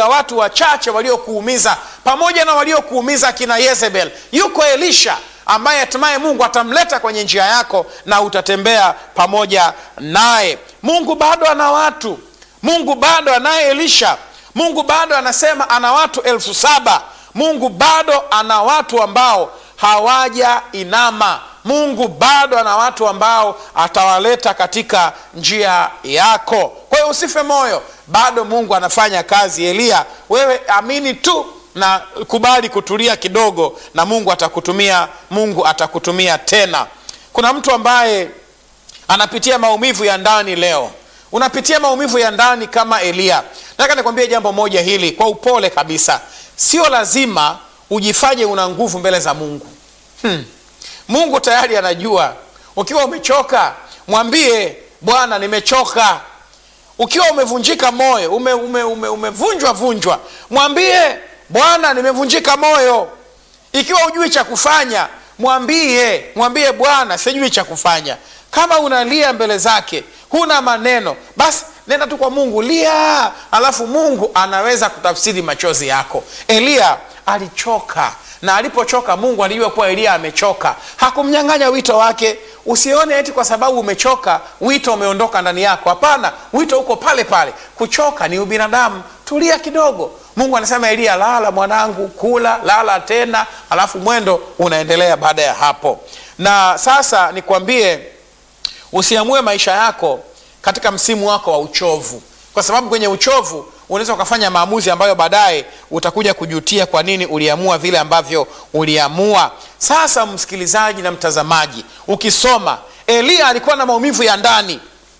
ya watu wachache waliokuumiza pamoja na waliokuumiza kina Yezebel. Yuko Elisha ambaye hatimaye Mungu atamleta kwenye njia yako na utatembea pamoja naye. Mungu bado ana watu, Mungu bado anaye Elisha, Mungu bado anasema ana watu elfu saba. Mungu bado ana watu ambao hawaja inama. Mungu bado ana watu ambao atawaleta katika njia yako. Kwa hiyo usife moyo, bado Mungu anafanya kazi. Eliya, wewe amini tu na kubali kutulia kidogo, na Mungu atakutumia, Mungu atakutumia tena. Kuna mtu ambaye anapitia maumivu ya ndani leo, unapitia maumivu ya ndani kama Eliya. Nataka nikwambie jambo moja hili kwa upole kabisa, sio lazima ujifanye una nguvu mbele za Mungu. Hmm. Mungu tayari anajua. Ukiwa umechoka, mwambie Bwana, nimechoka. Ukiwa umevunjika moyo, ume, ume, ume, umevunjwa vunjwa, mwambie Bwana, nimevunjika moyo. Ikiwa hujui cha kufanya, mwambie mwambie Bwana, sijui cha kufanya. Kama unalia mbele zake, huna maneno, basi nenda tu kwa Mungu, lia, alafu Mungu anaweza kutafsiri machozi yako. Eliya alichoka na alipochoka Mungu alijua kuwa Eliya amechoka, hakumnyang'anya wito wake. Usione eti kwa sababu umechoka wito umeondoka ndani yako. Hapana, wito uko pale pale. Kuchoka ni ubinadamu, tulia kidogo. Mungu anasema Eliya, lala mwanangu, kula, lala tena, alafu mwendo unaendelea baada ya hapo. Na sasa nikwambie, usiamue maisha yako katika msimu wako wa uchovu, kwa sababu kwenye uchovu unaweza ukafanya maamuzi ambayo baadaye utakuja kujutia kwa nini uliamua vile ambavyo uliamua. Sasa msikilizaji na mtazamaji, ukisoma Eliya alikuwa na maumivu ya ndani.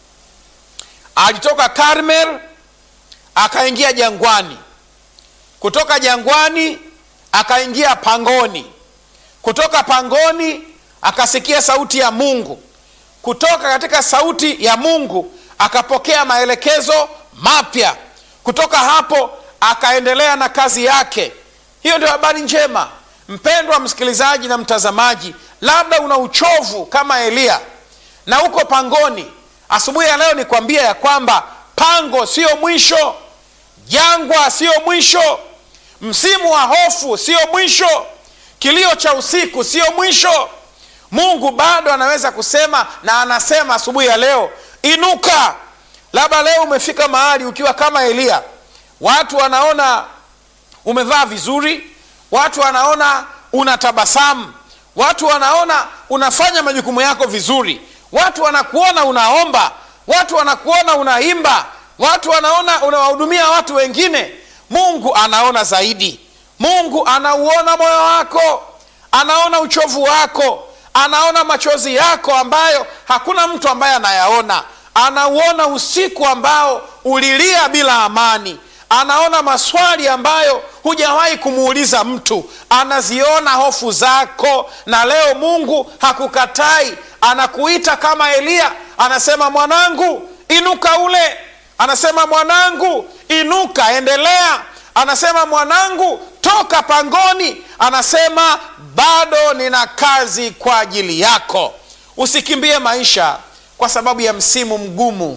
Alitoka Karmel akaingia jangwani, kutoka jangwani akaingia pangoni, kutoka pangoni akasikia sauti ya Mungu, kutoka katika sauti ya Mungu akapokea maelekezo mapya kutoka hapo akaendelea na kazi yake. Hiyo ndio habari njema, mpendwa msikilizaji na mtazamaji. Labda una uchovu kama Eliya na uko pangoni. Asubuhi ya leo nikwambia ya kwamba pango sio mwisho, jangwa sio mwisho, msimu wa hofu sio mwisho, kilio cha usiku sio mwisho. Mungu bado anaweza kusema na anasema asubuhi ya leo, inuka. Labda leo umefika mahali ukiwa kama Eliya, watu wanaona umevaa vizuri, watu wanaona unatabasamu, watu wanaona unafanya majukumu yako vizuri, watu wanakuona unaomba, watu wanakuona unaimba, watu wanaona unawahudumia watu wengine. Mungu anaona zaidi. Mungu anauona moyo wako, anaona uchovu wako, anaona machozi yako ambayo hakuna mtu ambaye anayaona anauona usiku ambao ulilia bila amani, anaona maswali ambayo hujawahi kumuuliza mtu, anaziona hofu zako. Na leo Mungu hakukatai, anakuita kama Eliya, anasema mwanangu, inuka ule, anasema mwanangu, inuka, endelea, anasema mwanangu, toka pangoni, anasema bado nina kazi kwa ajili yako. Usikimbie maisha kwa sababu ya msimu mgumu.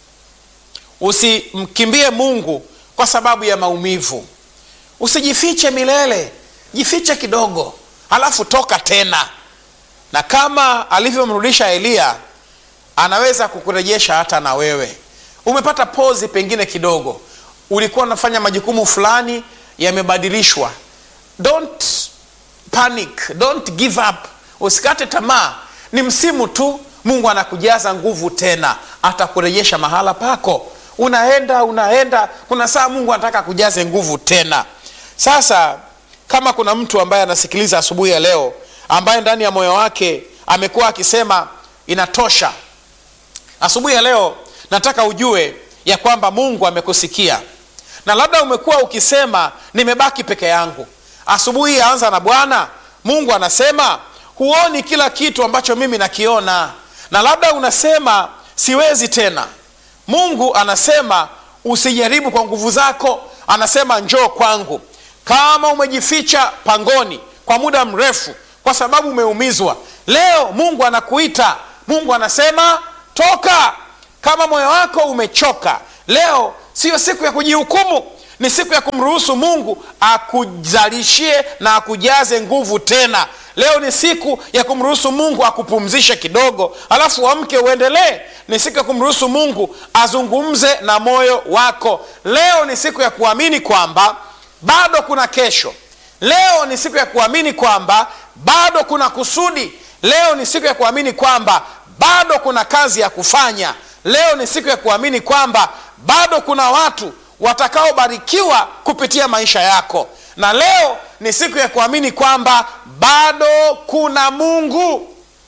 Usimkimbie Mungu kwa sababu ya maumivu. Usijifiche milele, jifiche kidogo, halafu toka tena. Na kama alivyomrudisha Eliya, anaweza kukurejesha hata na wewe. Umepata pozi pengine kidogo, ulikuwa unafanya majukumu fulani yamebadilishwa. Don't panic, don't give up, usikate tamaa. Ni msimu tu. Mungu anakujaza nguvu tena, atakurejesha mahala pako. Unaenda unaenda, kuna saa Mungu anataka kujaze nguvu tena. Sasa kama kuna mtu ambaye anasikiliza asubuhi ya leo, ambaye ndani ya moyo wake amekuwa akisema inatosha, asubuhi ya leo nataka ujue ya kwamba Mungu amekusikia, na labda umekuwa ukisema nimebaki peke yangu. Asubuhi yaanza na Bwana Mungu anasema huoni kila kitu ambacho mimi nakiona na labda unasema siwezi tena. Mungu anasema usijaribu kwa nguvu zako, anasema njoo kwangu. Kama umejificha pangoni kwa muda mrefu kwa sababu umeumizwa, leo Mungu anakuita. Mungu anasema toka. Kama moyo wako umechoka, leo siyo siku ya kujihukumu, ni siku ya kumruhusu mungu akuzalishie na akujaze nguvu tena leo ni siku ya kumruhusu mungu akupumzishe kidogo alafu uamke uendelee ni siku ya kumruhusu mungu azungumze na moyo wako leo ni siku ya kuamini kwamba bado kuna kesho leo ni siku ya kuamini kwamba bado kuna kusudi leo ni siku ya kuamini kwamba bado kuna kazi ya kufanya leo ni siku ya kuamini kwamba bado kuna watu watakaobarikiwa kupitia maisha yako na leo ni siku ya kuamini kwamba bado kuna mungu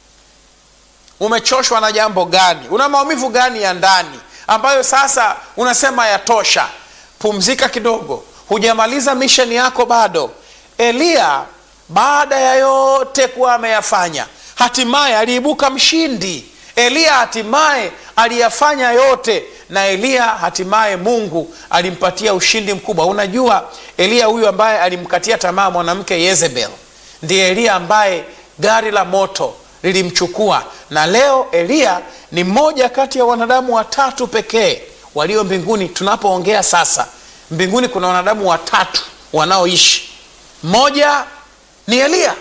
umechoshwa na jambo gani una maumivu gani ya ndani ambayo sasa unasema yatosha pumzika kidogo hujamaliza misheni yako bado eliya baada ya yote kuwa ameyafanya hatimaye aliibuka mshindi eliya hatimaye aliyafanya yote na eliya hatimaye mungu alimpatia ushindi mkubwa unajua eliya huyu ambaye alimkatia tamaa mwanamke yezebel ndiye eliya ambaye gari la moto lilimchukua na leo eliya ni mmoja kati ya wanadamu watatu pekee walio mbinguni tunapoongea sasa mbinguni kuna wanadamu watatu wanaoishi mmoja ni eliya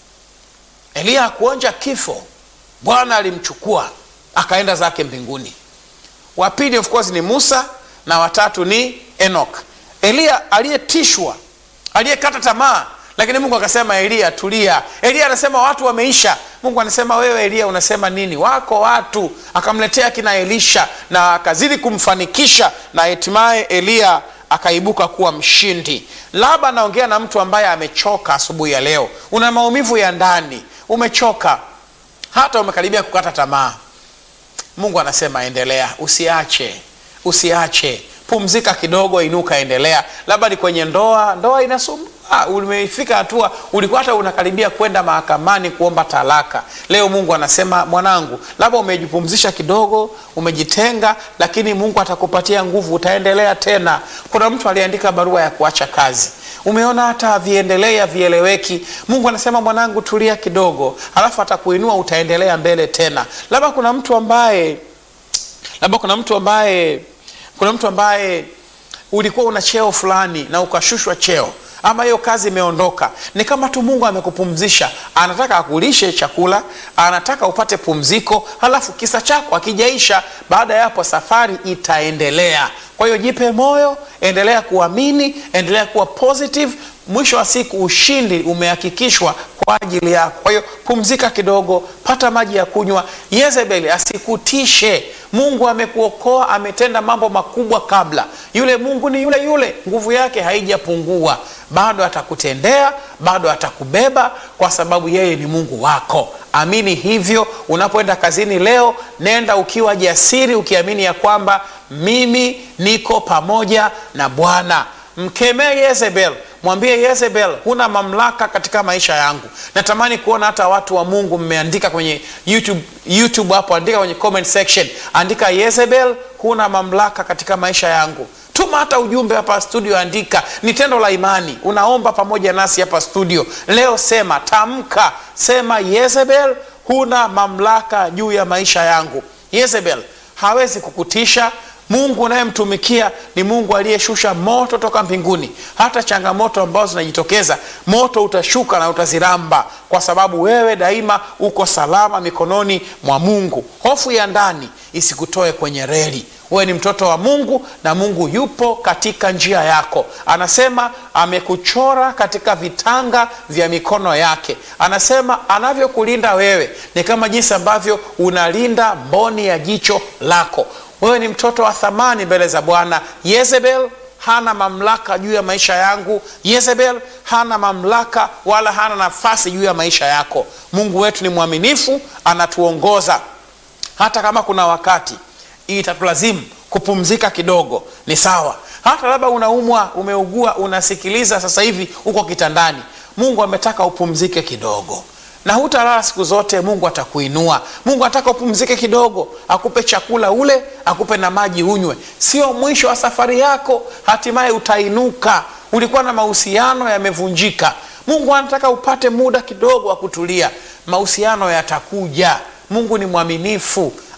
eliya hakuonja kifo bwana alimchukua akaenda zake mbinguni wa pili of course ni musa na watatu ni enok eliya aliyetishwa aliyekata tamaa lakini mungu akasema eliya tulia eliya anasema watu wameisha mungu anasema wewe eliya unasema nini wako watu akamletea kina elisha na akazidi kumfanikisha na hatimaye eliya akaibuka kuwa mshindi labda anaongea na mtu ambaye amechoka asubuhi ya leo una maumivu ya ndani umechoka hata umekaribia kukata tamaa mungu anasema endelea usiache usiache pumzika kidogo inuka endelea labda ni kwenye ndoa ndoa inasumbua umefika hatua ulikuwa hata unakaribia kwenda mahakamani kuomba talaka leo mungu anasema mwanangu labda umejipumzisha kidogo umejitenga lakini mungu atakupatia nguvu utaendelea tena kuna mtu aliandika barua ya kuacha kazi umeona hata viendelee havieleweki mungu anasema mwanangu tulia kidogo alafu atakuinua utaendelea mbele tena labda kuna mtu ambaye labda kuna mtu ambaye kuna mtu ambaye ulikuwa una cheo fulani na ukashushwa cheo ama hiyo kazi imeondoka ni kama tu mungu amekupumzisha anataka akulishe chakula anataka upate pumziko halafu kisa chako akijaisha baada ya hapo safari itaendelea kwa hiyo jipe moyo endelea kuamini endelea kuwa positive mwisho wa siku ushindi umehakikishwa kwa ajili yako kwa hiyo pumzika kidogo pata maji ya kunywa yezebeli asikutishe mungu amekuokoa ametenda mambo makubwa kabla yule mungu ni yule yule nguvu yake haijapungua bado atakutendea bado atakubeba kwa sababu yeye ni mungu wako amini hivyo unapoenda kazini leo nenda ukiwa jasiri ukiamini ya kwamba mimi niko pamoja na bwana mkemee yezebel mwambie yezebel huna mamlaka katika maisha yangu natamani kuona hata watu wa mungu mmeandika kwenye youtube, YouTube hapo andika kwenye comment section andika yezebel huna mamlaka katika maisha yangu tuma hata ujumbe hapa studio andika ni tendo la imani unaomba pamoja nasi hapa studio leo sema tamka sema yezebel huna mamlaka juu ya maisha yangu yezebel hawezi kukutisha mungu unayemtumikia ni mungu aliyeshusha moto toka mbinguni hata changamoto ambazo zinajitokeza moto utashuka na utaziramba kwa sababu wewe daima uko salama mikononi mwa mungu hofu ya ndani isikutoe kwenye reli wewe ni mtoto wa mungu na mungu yupo katika njia yako anasema amekuchora katika vitanga vya mikono yake anasema anavyokulinda wewe ni kama jinsi ambavyo unalinda mboni ya jicho lako wewe ni mtoto wa thamani mbele za bwana yezebel hana mamlaka juu ya maisha yangu yezebel hana mamlaka wala hana nafasi juu ya maisha yako mungu wetu ni mwaminifu anatuongoza hata kama kuna wakati itatulazimu kupumzika kidogo ni sawa hata labda unaumwa umeugua unasikiliza sasa hivi uko kitandani mungu ametaka upumzike kidogo na hutalala siku zote mungu atakuinua mungu anataka upumzike kidogo akupe chakula ule akupe na maji unywe sio mwisho wa safari yako hatimaye utainuka ulikuwa na mahusiano yamevunjika mungu anataka upate muda kidogo wa kutulia mahusiano yatakuja mungu ni mwaminifu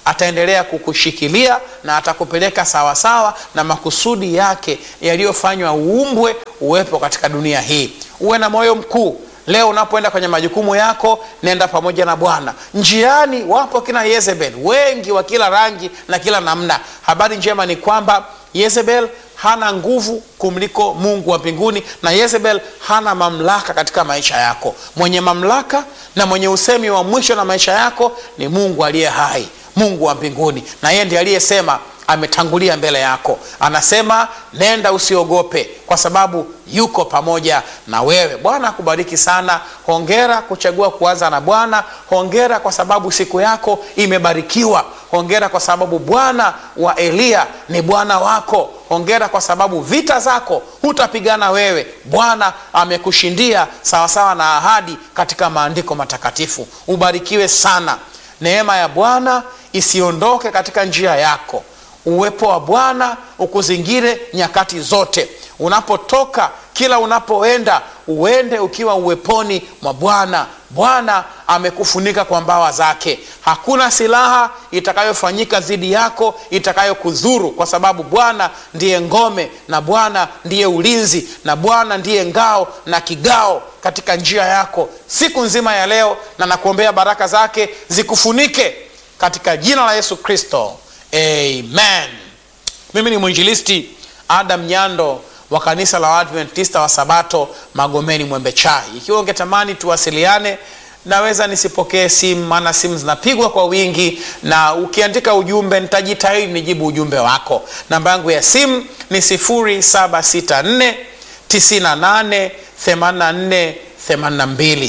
ataendelea kukushikilia na atakupeleka sawasawa na makusudi yake yaliyofanywa uumbwe uwepo katika dunia hii uwe na moyo mkuu leo unapoenda kwenye majukumu yako nenda pamoja na bwana njiani wapo kina yezebel wengi wa kila rangi na kila namna habari njema ni kwamba yezebel hana nguvu kumliko mungu wa mbinguni na yezebel hana mamlaka katika maisha yako mwenye mamlaka na mwenye usemi wa mwisho na maisha yako ni mungu aliye hai mungu wa mbinguni na yeye ndiye aliyesema ametangulia mbele yako anasema nenda usiogope kwa sababu yuko pamoja na wewe bwana akubariki sana hongera kuchagua kuanza na bwana hongera kwa sababu siku yako imebarikiwa hongera kwa sababu bwana wa eliya ni bwana wako hongera kwa sababu vita zako hutapigana wewe bwana amekushindia sawasawa na ahadi katika maandiko matakatifu ubarikiwe sana neema ya bwana isiondoke katika njia yako uwepo wa bwana ukuzingire nyakati zote unapotoka kila unapoenda uende ukiwa uweponi mwa bwana bwana amekufunika kwa mbawa zake hakuna silaha itakayofanyika dhidi yako itakayokudhuru kwa sababu bwana ndiye ngome na bwana ndiye ulinzi na bwana ndiye ngao na kigao katika njia yako siku nzima ya leo na nakuombea baraka zake zikufunike katika jina la yesu kristo amen mimi ni mwinjilisti adam nyando wa kanisa la waadventista wa sabato magomeni mwembe chai ikiwa ungetamani tuwasiliane naweza nisipokee simu maana simu zinapigwa kwa wingi na ukiandika ujumbe nitajitahidi nijibu ujumbe wako namba yangu ya simu ni 764 98 84 82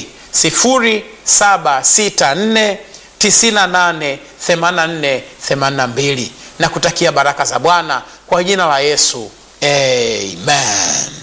0764 98 84 82 na kutakia baraka za bwana kwa jina la yesu amen